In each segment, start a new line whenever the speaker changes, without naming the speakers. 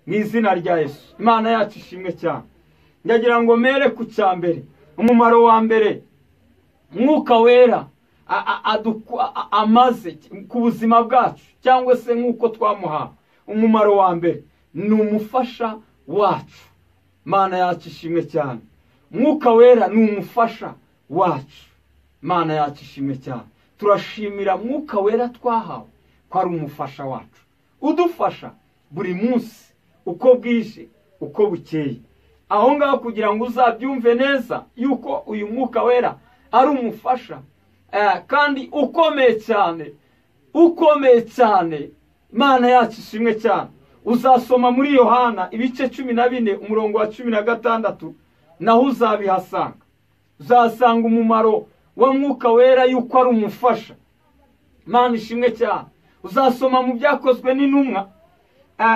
mu izina rya yesu imana yacu ishimwe cyane ndagira ngo mere ku cya mbere umumaro wa mbere mwuka wera amaze ku buzima bwacu cyangwa se nk'uko twamuhawe umumaro wa mbere ni umufasha wacu imana yacu ishimwe cyane mwuka wera ni umufasha wacu imana yacu ishimwe cyane turashimira mwuka wera twahawe ko ari umufasha wacu udufasha buri munsi uko bwije uko bukeye aho ngaho kugira ngo uzabyumve neza yuko uyu mwuka wera ari umufasha kandi ukomeye cyane ukomeye cyane imana yacu ishimwe cyane uzasoma muri yohana ibice cumi na bine umurongo wa cumi na gatandatu naho uzabihasanga uzasanga umumaro wa mwuka wera yuko ari umufasha imana ishimwe cyane uzasoma mu byakozwe n'intumwa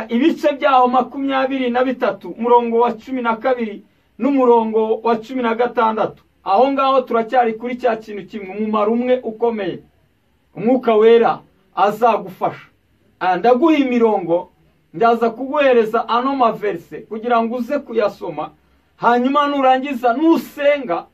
ibice byaho makumyabiri na bitatu umurongo wa cumi na kabiri n'umurongo wa cumi na gatandatu aho ngaho turacyari kuri cya kintu kimwe umumaro umwe ukomeye umwuka wera azagufasha ndaguha imirongo ndaza kuguhereza ano maverse kugira ngo uze kuyasoma hanyuma nurangiza nusenga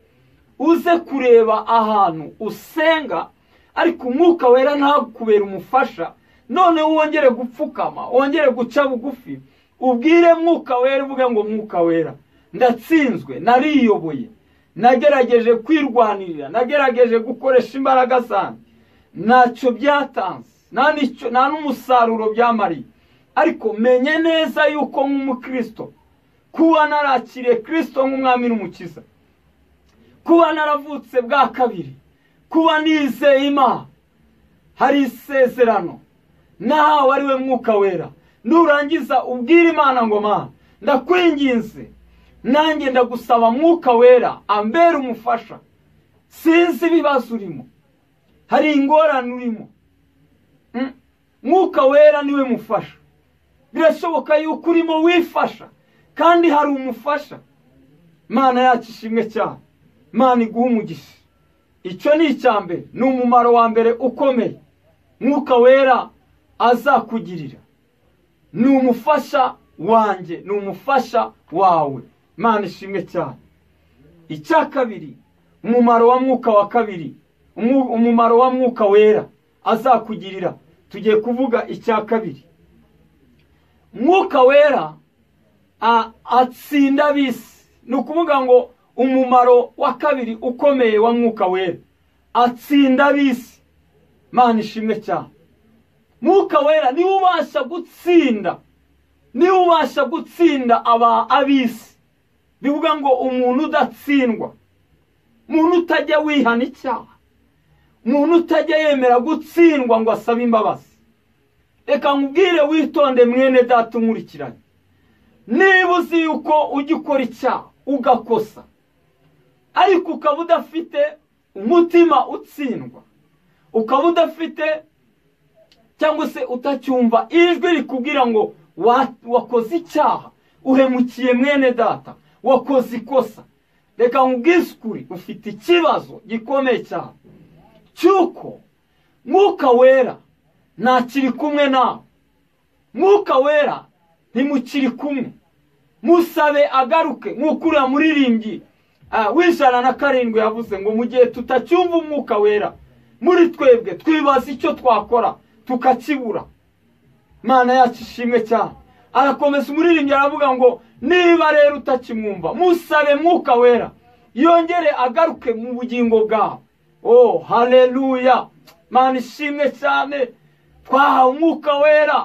uze kureba ahantu usenga ariko umwuka wera ntakubera umufasha none wongere gupfukama wongere guca bugufi ubwire mwuka wera uvuge ngo mwuka wera ndatsinzwe nariyoboye nagerageje kwirwanirira nagerageje gukoresha imbaraga zanjye ntacyo byatanze nta n'umusaruro byamariye ariko menye neza yuko nk'umukristo kuba narakiriye kirisito nk'umwami n'umukiza kuba naravutse bwa kabiri kuba nizeye imana hari isezerano nahawe ari we mwuka wera nurangiza ubwire imana ngo mana ndakwinginze nanjye ndagusaba mwuka wera ambera umufasha sinzi ibibazo urimo hari ingorane urimo mwuka wera niwe mufasha birashoboka yuko urimo wifasha kandi hari umufasha imana yacu ishimwe cyane imana iguha umugisha icyo ni icya mbere ni umumaro wa mbere ukomeye mwuka wera azakugirira ni umufasha wanjye ni umufasha wawe imana ishimwe cyane icya kabiri umumaro wa mwuka wa kabiri umumaro wa mwuka wera azakugirira tugiye kuvuga icya kabiri mwuka wera atsinda bisi ni ukuvuga ngo umumaro wa kabiri ukomeye wa mwuka wera atsinda bisi imana ishimwe cyane mwuka wera niwe ubasha gutsinda niwe ubasha gutsinda aba abisi bivuga ngo umuntu udatsindwa umuntu utajya wihana icyaha umuntu utajya yemera gutsindwa ngo asabe imbabazi reka nkubwire witonde mwene data umurikiranye niba uzi yuko ujya ukora icyaha ugakosa ariko ukaba udafite umutima utsindwa ukaba udafite cyangwa se utacyumva ijwi rikubwira ngo wakoze icyaha uhemukiye mwene data wakoze ikosa reka nk'ubwisukuri ufite ikibazo gikomeye cyane cy'uko mwuka wera ntakiri kumwe nawe mwuka wera ntimukiri kumwe musabe agaruke nk'uko uriya muririmbyi w'ijana na karindwi yavuze ngo mu gihe tutacyumva umwuka wera muri twebwe twibaza icyo twakora tukakibura imana yacu ishimwe cyane arakomeza umuririmbyi aravuga ngo niba rero utakimwumva musabe mwuka wera yongere agaruke mu bugingo bwawe oh hareruya mani ishimwe cyane twahawe umwuka wera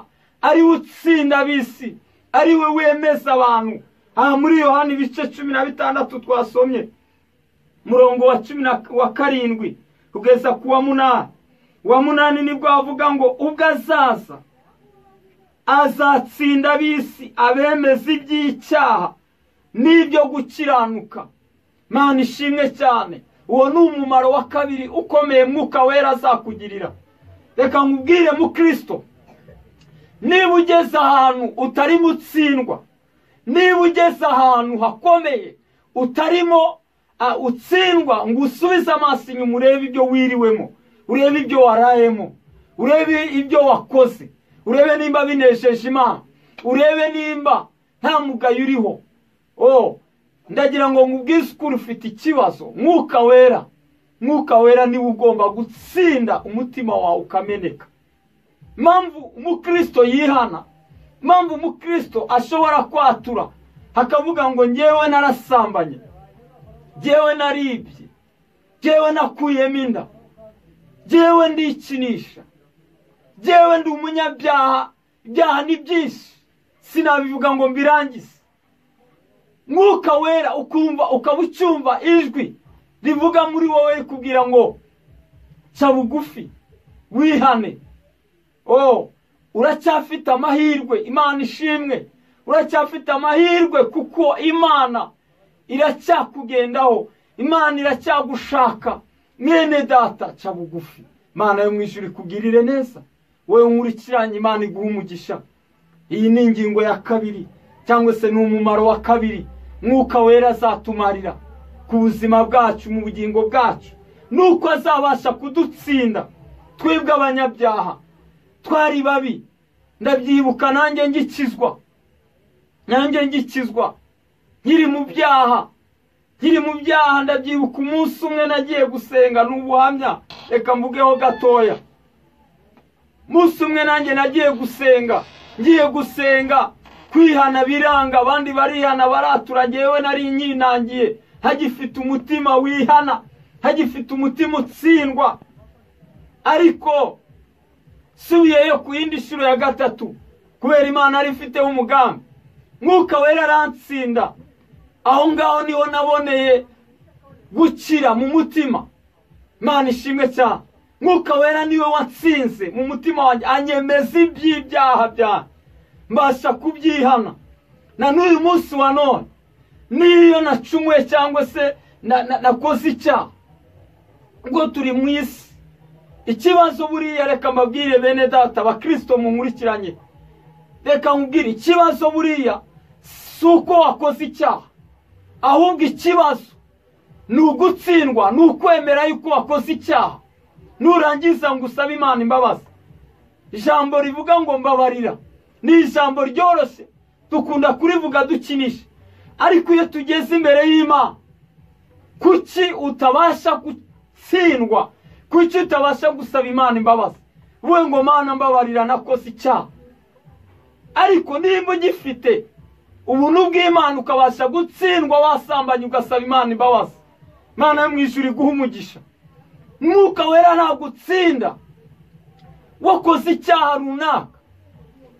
ariwe utsinda abisi ariwe wemeza abantu aha muri yohani ibice cumi na bitandatu twasomye murongo wa cumi wa karindwi kugeza ku wa munani uwa munani nibwo avuga ngo ubwo azaza azatsinda abisi abemeza iby'icyaha n'ibyo gukiranuka mani ishimwe cyane uwo ni umumaro wa kabiri ukomeye mwuka wera azakugirira reka nkubwire mukristo niba ugeze ahantu utarimo utsindwa niba ugeze ahantu hakomeye utarimo utsindwa ngo usubize amaso inyuma urebe ibyo wiriwemo urebe ibyo warayemo urebe ibyo wakoze urebe nimba binesheje imana urebe nimba nta mugayo uriho oh ndagira ngo nkubwisukure ufite ikibazo mwuka wera mwuka wera niwe ugomba gutsinda umutima wawe ukameneka mpamvu umukristo yihana mpamvu umukristo ashobora kwatura hakavuga ngo ngewe narasambanye ngewe naribye ngewe nakuyemo inda ngewe ndikinisha ngewe ndi umunyabyaha ibyaha ni byinshi sinabivuga ngo mbirangize mwuka wera ukumva ukaba ucyumva ijwi rivuga muri wowe rikubwira ngo ca bugufi wihane o uracyafite amahirwe imana ishimwe uracyafite amahirwe kuko imana iracyakugendaho imana iracyagushaka mwene data ca bugufi imana yo mu ijuru ikugirire neza wowe nkurikiranye imana iguha umugisha iyi ni ingingo ya kabiri cyangwa se ni umumaro wa kabiri mwuka wera azatumarira ku buzima bwacu mu bugingo bwacu nuko azabasha kudutsinda twebwe abanyabyaha twari babi ndabyibuka nanjye ngikizwa nanjye ngikizwa nkiri mu byaha nkiri mu byaha ndabyibuka umunsi umwe nagiye gusenga ni ubuhamya reka mvugeho gatoya umunsi umwe nanjye nagiye gusenga ngiye gusenga kwihana biranga abandi barihana baratura ngewe nari nyinangiye hagifite umutima wihana hagifite umutima utsindwa ariko subiyeyo ku yindi nshuro ya gatatu kubera imana yari ifiteho umugambi mwuka wera arantsinda aho ngaho niho naboneye gukira mu mutima imana ishimwe cyane mwuka wera niwe watsinze mu mutima wanjye anyemeza iby'ibyaha byanjye mbasha kubyihana na n'uyu munsi wa none n'iyo nacumuye cyangwa se nakoze icyaha ubwo turi mu isi ikibazo buriya reka mbabwire bene data abakirisito munkurikiranye reka nkubwire ikibazo buriya si uko wakoze icyaha ahubwo ikibazo ni ugutsindwa ni ukwemera yuko wakoze icyaha nurangiza ngo usabe imana imbabazi ijambo rivuga ngo mbabarira ni ijambo ryoroshye dukunda kurivuga dukinisha ariko iyo tugeze imbere y'imana kuki utabasha gutsindwa kuki utabasha gusaba imana imbabazi uvuge ngo mana mbabarira nakoze icyaha ariko nimba ugifite ubuntu bw'imana ukabasha gutsindwa wasambanye ugasaba imana imbabazi imana yo mu ijuru iguha umugisha mwuka wera ntabwo utsinda wakoze icyaha runaka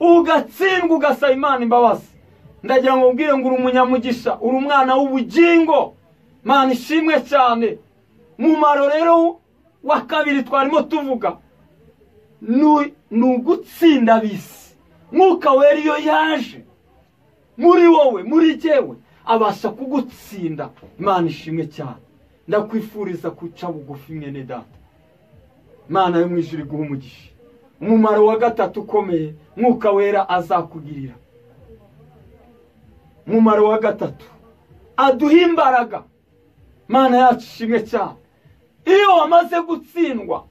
ugatsindwa ugasaba imana imbabazi ndagira ngo ubwire ngo uri umunyamugisha uri umwana w'ubugingo mana ishimwe cyane umumaro rero wa kabiri twarimo tuvuga ni ugutsinda bisi mwuka wera iyo yaje muri wowe muri jyewe abasha kugutsinda imana ishimwe cyane ndakwifuriza kuca bugufi mwene data imana yo mu ijuru iguha umugisha umumaro wa gatatu ukomeye mwuka wera azakugirira umumaro wa gatatu aduha imbaraga mana yacu ishimwe cyane iyo wamaze gutsindwa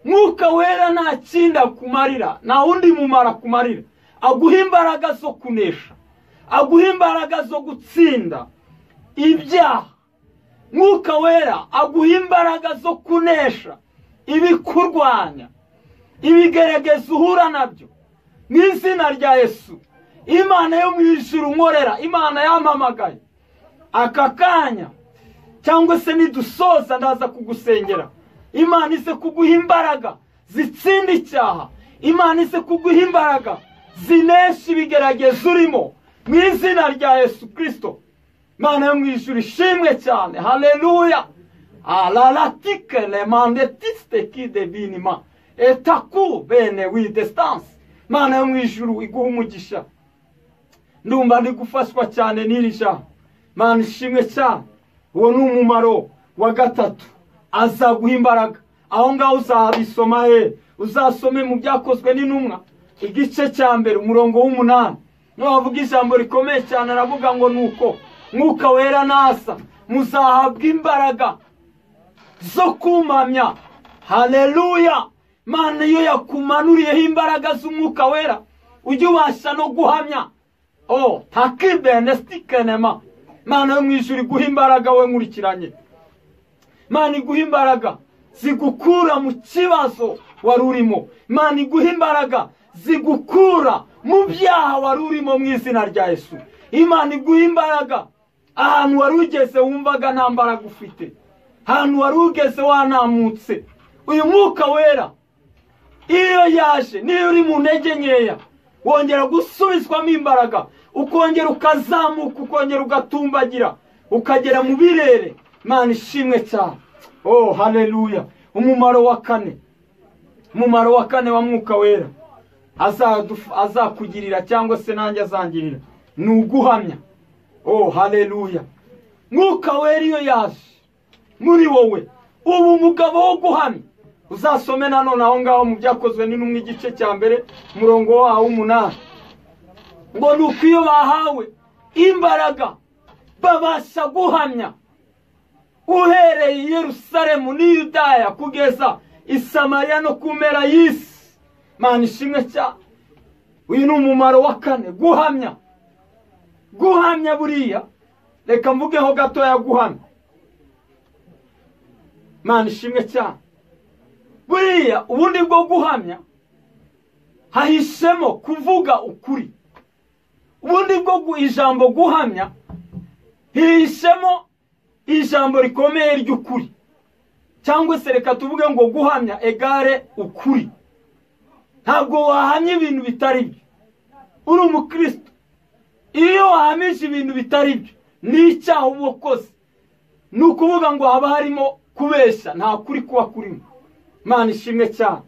mwuka wera nta kindi akumarira nta wundi mumaro akumarira aguha imbaraga zo kunesha aguha imbaraga zo gutsinda ibyaha mwuka wera aguha imbaraga zo kunesha ibikurwanya ibigerageza uhura nabyo mu izina rya Yesu imana yo mu ijuru nkorera imana yampamagaye aka kanya cyangwa se nidusoza ndaza kugusengera imana ize kuguha imbaraga zitsinda icyaha imana ize kuguha imbaraga zinesha ibigerageza urimo mu izina rya Yesu kirisito imana yo mu ijuru ishimwe cyane haleluya araratike remande tisite kide binima etaku bene widesitanse imana yo mu ijuru iguha umugisha ndumva ndi gufashwa cyane n'iri jambo imana ishimwe cyane uwo ni umumaro wa gatatu azaguha imbaraga aho ngaho uzabisoma he uzasome mu byakozwe n'intumwa igice cya mbere umurongo w'umunani ntiwavuga ijambo rikomeye cyane aravuga ngo ni uko mwuka wera nasa muzahabwa imbaraga zo kumamya haleluya imana iyo yakumanuriyeho imbaraga z'umwuka wera ujye ubasha no guhamya o takibene sitikenema mana yo mu ijuru iguha imbaraga we nkurikiranye mana iguha imbaraga zigukura mu kibazo wari urimo mana iguha imbaraga zigukura mu byaha wari urimo mu izina rya Yesu imana iguha imbaraga ahantu wari ugeze wumvaga nta mbaraga ufite ahantu wari ugeze wanamutse uyu mwuka wera iyo yaje niyo uri mu ntege nkeya wongera gusubizwamo imbaraga ukongera ukazamuka ukongera ugatumbagira ukagera mu birere mwana ishimwe cyane oh hareruya umumaro wa kane umumaro wa kane wa mwuka wera azakugirira cyangwa se nanjye azangirira ni uguhamya oh hareruya mwuka wera iyo yaje muri wowe ubu umugabo wo guhamya uzasome nanone aho ngaho mu byakozwe n'intumwe igice cya mbere umurongo wawo w'umunani ngo ni uko iyo bahawe imbaraga babasha guhamya uhereye i Yerusalemu n'i Yudaya kugeza i Samariya no ku mpera y'isi mwana ishimwe cya uyu ni umumaro wa kane guhamya guhamya buriya reka mvugeho gatoya guhamya mwana ishimwe cyane buriya ubundi bwo guhamya hahishemo kuvuga ukuri ubundi bwo ijambo guhamya hihishemo ijambo rikomeye ry'ukuri cyangwa se reka tuvuge ngo guhamya egare ukuri ntabwo wahamya ibintu bitari byo uri umukristo iyo wahamije ibintu bitari byo ni icyaha uba ukoze ni ukuvuga ngo haba harimo kubeshya nta kuri kuba kurimo imana ishimwe cyane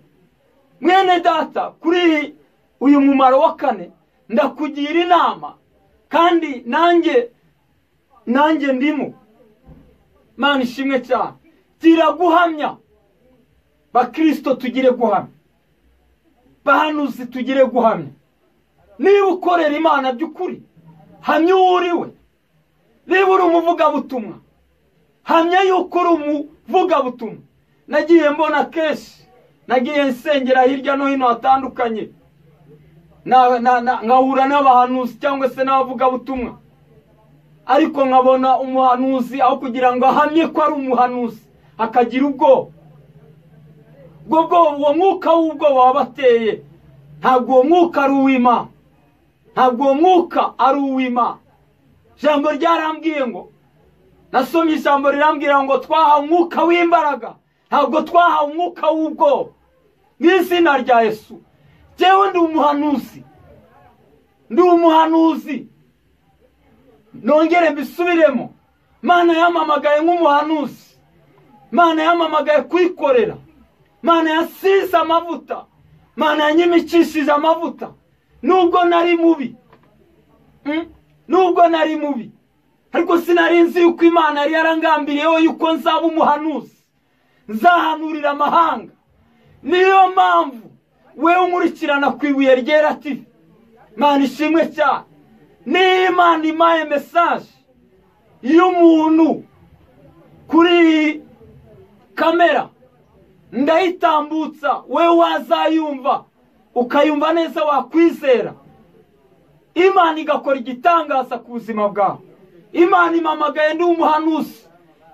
mwene data kuri uyu mumaro wa kane ndakugira inama kandi nanjye nanjye ndimo imana ishimwe cyane gira guhamya bakirisito tugire guhamya bahanuzi tugire guhamya niba ukorera imana by'ukuri hamya uwo uriwe niba uri umuvugabutumwa hamya yuko uri umuvugabutumwa nagiye mbona kenshi nagiye nsengera hirya no hino hatandukanye nkahura n'abahanuzi cyangwa se n'abavugabutumwa ariko nkabona umuhanuzi aho kugira ngo ahamye ko ari umuhanuzi akagira ubwoba ubwo bwoba uwo mwuka w'ubwoba wabateye ntabwo uwo mwuka ari uw'imana ntabwo uwo mwuka ari uw'imana ijambo ryarambwiye ngo nasomye ijambo rirambwira ngo twahawe umwuka w'imbaraga ntabwo twahawe umwuka w'ubwoba n'izina rya Yesu njyewe ndi umuhanuzi ndi umuhanuzi nongere mbisubiremo mana yamamagaye nk'umuhanuzi mana yamamagaye kwikorera mana yasize amavuta mana yanyimikishije amavuta nubwo nari mubi nubwo nari mubi ariko sinarinzi yuko imana yari yarangambiriyeho yuko nzaba umuhanuzi nzahanurira amahanga niyo mpamvu we unkurikirana ku ibuye ryera tivi mwana ishimwe cyane niyo imana imaye mesaje y'umuntu kuri kamera ndayitambutsa we wazayumva ukayumva neza wakwizera imana igakora igitangaza ku buzima bwawe imana imamagaye ndi umuhanuzi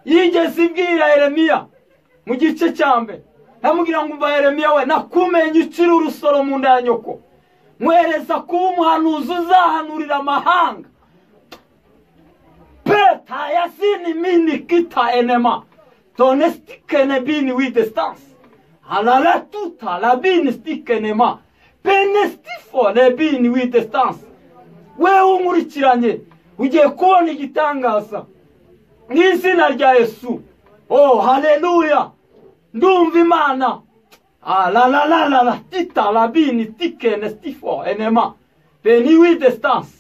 yigeze ibwira Yeremiya mu gice cya mbere namubwira ngo umva Yeremiya we nakumenye ukiri urusoro mu nda ya nyoko mwereza kuba umuhanuzi uzahanurira amahanga peta ya sini mini kita enema tone stikene bini wide stansi alala tuta la bini stikenema pene stifo le bini wide stansi wewe unkurikiranye ugiye kubona igitangaza mu izina rya yesu oh haleluya ndumva imana alalalala titalabini tikene stifo enema beni wide stans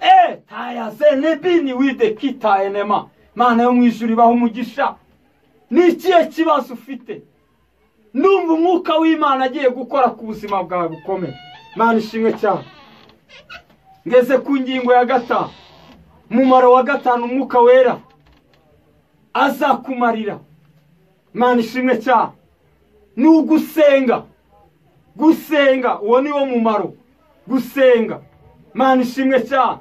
e tayazene bini wide kita enema mana yo mu ijuru ibaho umugisha ni ikihe kibazo ufite ndumva umwuka w'imana agiye gukora ku buzima bwawe bukomeye mana ishimwe cyane ngeze ku ngingo ya gatanu umumaro wa gatanu umwuka wera azakumarira mwana ishimwe cyane ni ugusenga gusenga uwo ni wo mumaro gusenga mana ishimwe cyane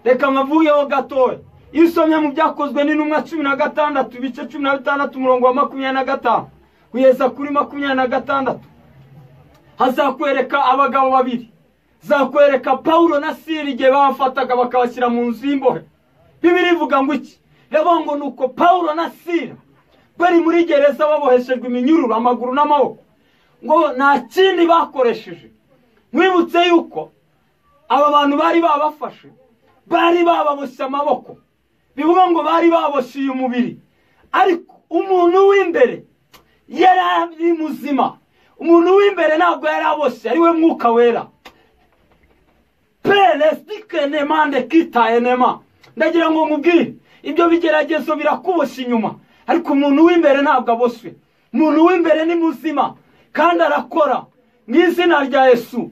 reka mpavuyeho gatoya iyo usomye mu byakozwe n'intumwa cumi na gatandatu ibice cumi na bitandatu umurongo wa makumyabiri na gatanu kugeza kuri makumyabiri na gatandatu hazakwereka abagabo babiri zakwereka paul na siri igihe bafataga bakabashyira mu nzu y'imbohe bibiri ivuga ngo iki reba ngo ni uko paul na siri bari muri gereza baboheshejwe iminyururu amaguru n'amaboko ngo nta kindi bakoresheje mwibutse yuko aba bantu bari babafashe bari bababoshye amaboko bivuga ngo bari baboshye uyu mubiri ariko umuntu w'imbere yari ari muzima umuntu w'imbere ntabwo yari aboshye ari we mwuka wera peresitike nemande kitaye nema ndagira ngo nkubwire ibyo bigeragezo birakuboshye inyuma ariko umuntu w'imbere ntabwo aboshwe umuntu w'imbere ni muzima kandi arakora mu izina rya Yesu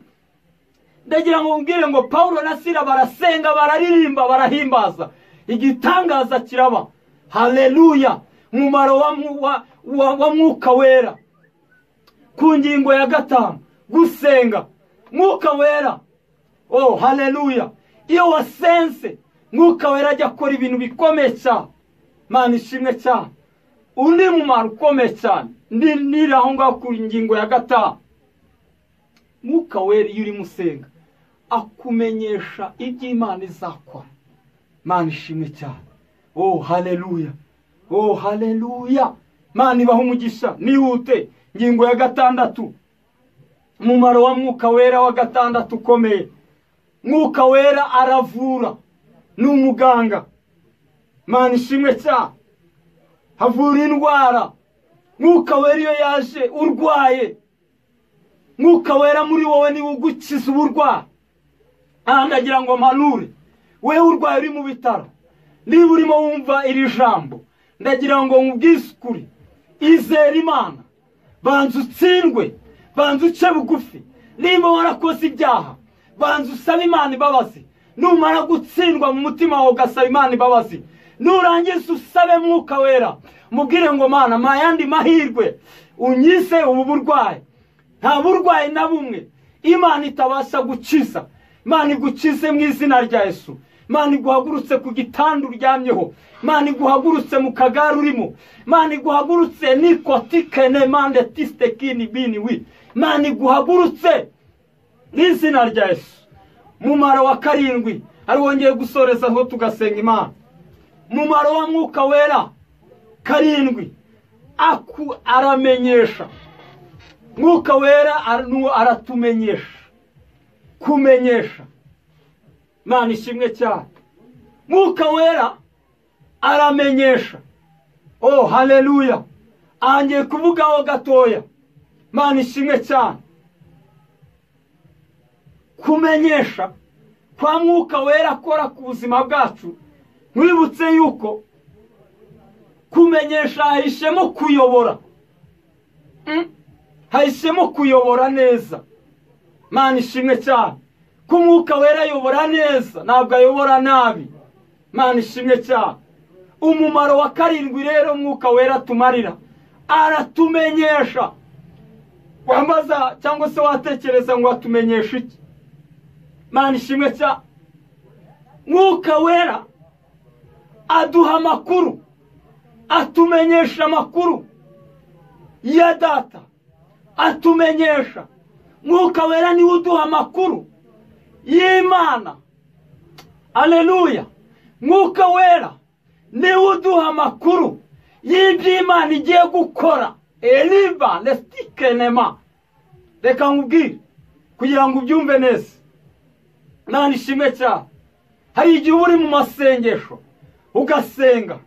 ndagira ngo mbwire ngo paul na sira barasenga bararirimba barahimbaza igitangaza kiraba hareruya umumaro wa mwuka wera ku ngingo ya gatanu gusenga mwuka wera oh hareruya iyo wasenze mwuka wera ajya akora ibintu bikomeye cyane mani ishimwe cyane undi mumaro ukomeye cyane niri aho ngaho ku ngingo ya gatanu mwuka wera iyo urimo usenga akumenyesha ibyo imana izakora mani ishimwe cyane oh hareruya oh hareruya mani ibaha umugisha nihute ingingo ya gatandatu umumaro wa mwuka wera wa gatandatu ukomeye mwuka wera aravura ni umuganga mani ishimwe cyane havura indwara mwuka wera iyo yaje urwaye mwuka wera muri wowe niwe ugukiza uburwayi aha ndagira ngo mpanure we urwaye uri mu bitaro niba urimo wumva iri jambo ndagira ngo nkubwisukure izere imana banza utsindwe banza uce bugufi niba warakoze ibyaha banza usabe imana imbabazi numara gutsindwa mu mutima wawe ugasaba imana imbabazi nurangiza usabe mwuka wera mubwire ngo mana nta yandi mahirwe unyize ubu burwayi nta burwayi na bumwe imana itabasha gukiza imana igukize mu izina rya Yesu imana iguhagurutse ku gitanda uryamyeho imana iguhagurutse mu kagare urimo imana iguhagurutse nikotikene mande tisitekini bini wi imana iguhagurutse mu izina rya Yesu mumaro wa karindwi ari wongeye gusorezaho tugasenga imana mumaro wa mwuka wera karindwi aku aramenyesha mwuka wera aratumenyesha kumenyesha imana ishimwe cyane mwuka wera aramenyesha oh hareruya ahangiye kuvugaho gatoya imana ishimwe cyane kumenyesha kwa mwuka wera akora ku buzima bwacu mwibutse yuko kumenyesha hahishemo kuyobora hahisemo kuyobora neza imana ishimwe cyane ko umwuka wera ayobora neza ntabwo ayobora nabi imana ishimwe cyane umumaro wa karindwi rero umwuka wera atumarira aratumenyesha wambaza cyangwa se watekereza ngo atumenyeshe iki imana ishimwe cyane mwuka wera aduha amakuru atumenyesha amakuru ya data atumenyesha mwuka wera niwe uduha amakuru y'imana aleluya mwuka wera niwe uduha amakuru y'ibyo imana igiye gukora eriba nesitikenema reka nkubwire kugira ngo ubyumve neza nta ishimwe cyane hari igihe uba uri mu masengesho ugasenga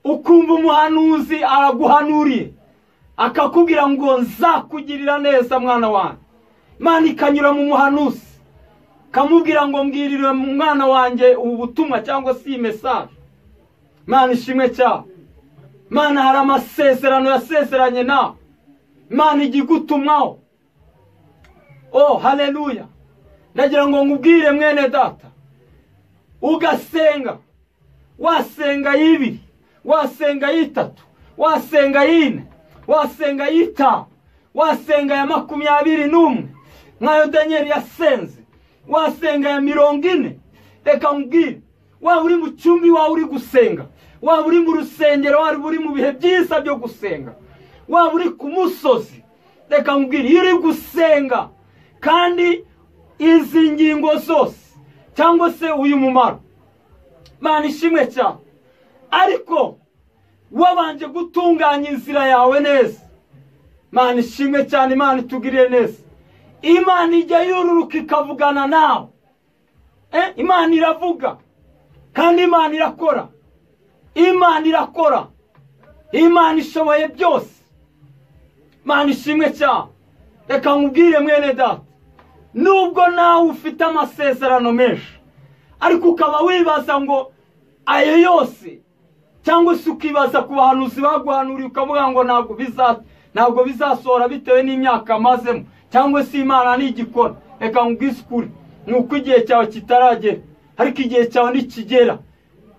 ukumva umuhanuzi araguhanuriye akakubwira ngo nzakugirira neza mwana wanjye imana ikanyura mu muhanuzi kamubwira ngo mbwirire mu mwana wanjye ubu butumwa cyangwa se iyi mesaje imana ishimwe cyane imana hari amasezerano yasezeranye nawe imana ijya igutumaho oh hareruya ndagira ngo nkubwire mwene data ugasenga wasenga y'ibiri wasenga y'itatu wasenga y'ine wasenga y'itanu wasenga ya makumyabiri n'umwe nkayo daniel yasenze wasenga ya mirongo ine reka nkubwire waba uri mu cyumba iwawe uri gusenga waba uri mu rusengero waba uri mu bihe byiza byo gusenga waba uri ku musozi reka nkubwire iyo uri gusenga kandi izi ngingo zose cyangwa se uyu mumaro mana ishimwe cyane ariko wabanje gutunganya inzira yawe neza mana ishimwe cyane imana itugirire neza imana ijya yururuka ikavugana nawe imana iravuga kandi imana irakora imana irakora imana ishoboye byose imana ishimwe cyane reka nkubwire mwene data nubwo nawe ufite amasezerano menshi ariko ukaba wibaza ngo ayo yose cyangwa se ukibaza ku bahanuzi baguhanuriye ukavuga ngo ntabwo ntabwo bizasohora bitewe n'imyaka amazemo cyangwa se imana ntigikora reka nkubwisukure ni uko igihe cyawe kitaragera ariko igihe cyawe ntikigera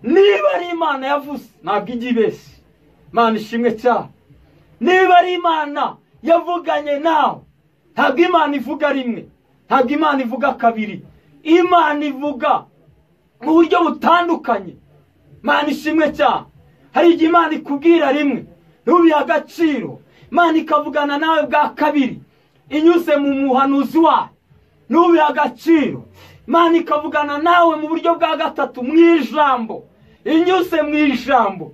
niba ari imana yavuze ntabwo ijya ibeshya imana ishimwe cyane niba ari imana yavuganye nawe ntabwo imana ivuga rimwe ntabwo imana ivuga kabiri imana ivuga mu buryo butandukanye imana ishimwe cyane hari igihe imana ikubwira rimwe ntubihe agaciro imana ikavugana nawe bwa kabiri inyuze mu muhanuzi wayo ntubihe agaciro imana ikavugana nawe mu buryo bwa gatatu mu ijambo inyuze mu ijambo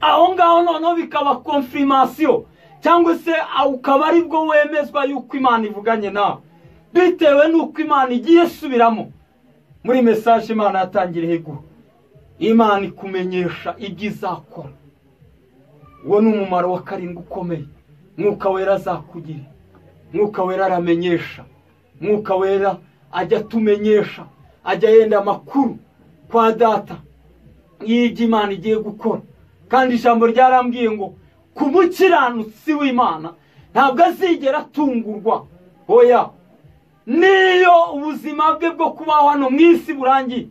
aho ngaho noneho bikaba konfirimasiyo cyangwa se ukaba ari bwo wemezwa yuko imana ivuganye nawe bitewe n'uko imana igiye isubiramo muri mesaje imana yatangiriye guha imana ikumenyesha ibyo izakora uwo ni umumaro wa karindwi ukomeye mwuka wera azakugira mwuka wera aramenyesha mwuka wera ajya atumenyesha ajya yenda amakuru kwa data y'ibyo imana igiye gukora kandi ijambo ryarambwiye ngo ku mukiranutsi w'imana ntabwo azigera atungurwa oya niyo ubuzima bwe bwo kubaho hano mu isi burangiye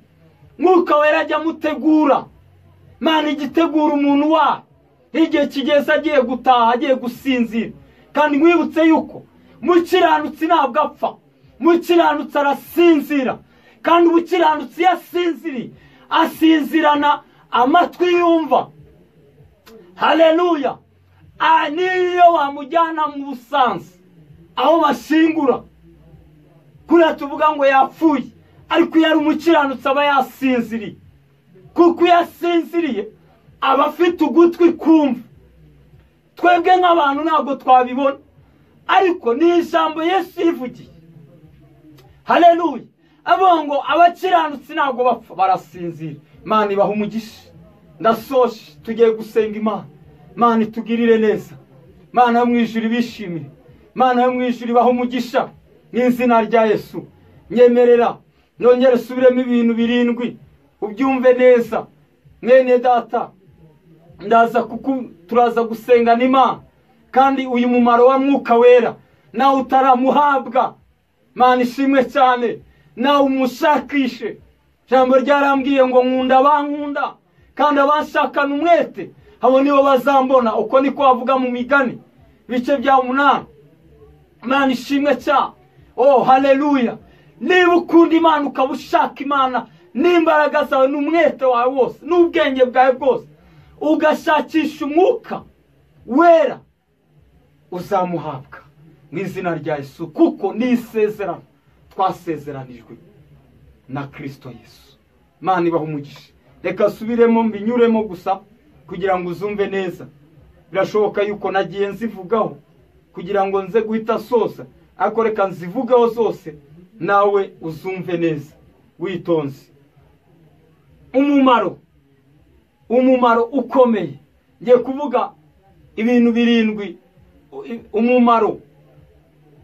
mwuka wera ajya amutegura mwana igitegura umuntu wawe igihe kigeze agiye gutaha agiye gusinzira kandi mwibutse yuko mukiranutsi ntabwo apfa mukiranutsi arasinzira kandi umukiranutsi iyo asinziriye asinzirana amatwi yumva hareruya niyo wamujyana mu busanza aho bashingura kuriya tuvuga ngo yapfuye ariko iyo ari umukiranutsi aba yasinziriye kuko iyo asinziriye aba afite ugutwi kumva twebwe nk'abantu ntabwo twabibona ariko ni ijambo Yesu yivugiye hareruye avuga ngo abakiranutsi ntabwo bapfa barasinzira imana ibaha umugisha ndasoje tugiye gusenga imana imana itugirire neza imana yo mu ijuru ibishimire imana yo mu ijuru ibaha umugisha n'izina rya Yesu nyemerera nongere usubiremo ibintu birindwi ubyumve neza mwene data ndaza kuku turaza gusengana imana kandi uyu mumaro wa mwuka wera nawe utaramuhabwa mana ishimwe cyane nawe umushakishe ijambo ryarambwiye ngo nkunda abankunda kandi abashakana umwete abo nibo bazambona uko niko bavuga mu migani ibice bya munani imana ishimwe cyane oh hareruya niba ukunda imana ukaba ushaka imana n'imbaraga zawe n'umwete wawe wose n'ubwenge bwawe bwose ugashakisha umwuka wera uzamuhabwa mu izina rya Yesu kuko ni isezerano twasezeranijwe na kirisito Yesu imana ibaha umugisha reka asubiremo mbinyuremo gusa kugira ngo uzumve neza birashoboka yuko nagiye nzivugaho kugira ngo nze guhita soza ariko reka nzivugaho zose nawe uzumve neza witonze umumaro umumaro ukomeye ngiye kuvuga ibintu birindwi umumaro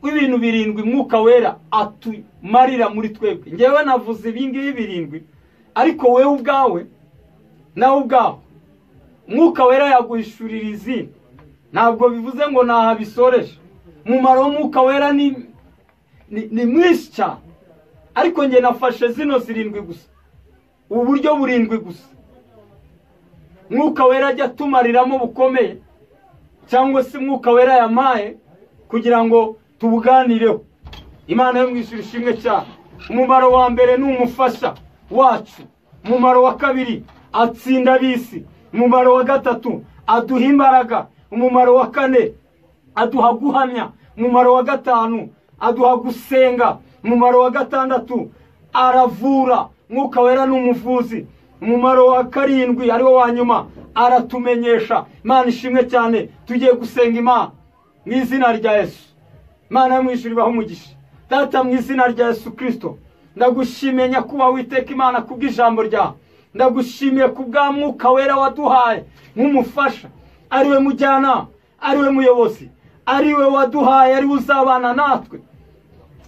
w'ibintu birindwi mwuka wera atumarira muri twebwe ngewe navuze ibingibi birindwi ariko wowe ubwawe nawe ubwawe mwuka wera yaguhishurira izina ntabwo bivuze ngo ntahabisoresha umumaro w'umwuka wera ni ni mwinshi cyane ariko njye nafashe zino zirindwi gusa ubu buryo burindwi gusa mwuka wera ajya atumariramo bukomeye cyangwa se umwuka wera yamaye kugira ngo tubuganireho imana yo mu ijuru ishimwe cyane umumaro wa mbere ni umufasha wacu umumaro wa kabiri atsinda abisi umumaro wa gatatu aduha imbaraga umumaro wa kane aduha guhamya umumaro wa gatanu aduha gusenga umumaro wa gatandatu aravura mwuka wera ni umuvuzi umumaro wa karindwi ariwo wa nyuma aratumenyesha imana ishimwe cyane tugiye gusenga imana mu izina rya yesu imana yo mu ijuru ibaho umugisha data mu izina rya yesu kirisito ndagushimiye nyakubaha witeka imana kubw'ijambo ryawe ndagushimiye ku bwa mwuka wera waduhaye nk'umufasha ariwe mujyanama ariwe muyobozi ariwe waduhaye ariwe uzabana natwe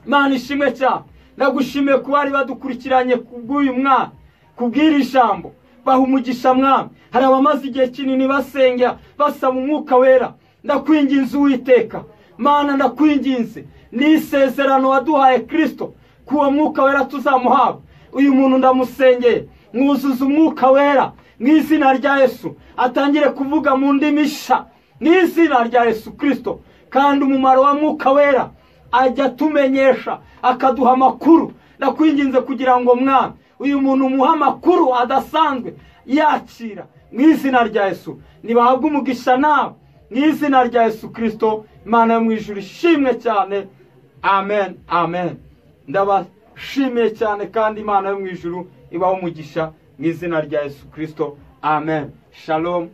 imana ishimwe cyane ndagushimiye ko bari badukurikiranye bw'uyu mwana kubw'iri jambo baha umugisha mwami hari abamaze igihe kinini basengera basaba umwuka wera ndakwinginze uwiteka mana ndakwinginze ni isezerano waduhaye kirisito ko uwo mwuka wera tuzamuhabwa uyu muntu ndamusengeye mwuzuza umwuka wera mu izina rya yesu atangire kuvuga mu ndimi sha mu izina rya yesu kirisito kandi umumaro wa mwuka wera ajya atumenyesha akaduha amakuru ndakwinginze kugira ngo mwana uyu muntu umuha amakuru adasanzwe yakira mu izina rya yesu ntibahabwe umugisha nawe mu izina rya yesu kirisito imana yo mu ijuru ishimwe cyane amen amen ndabashimiye cyane kandi imana yo mu ijuru ibaho umugisha mu izina rya yesu kirisito amen shalom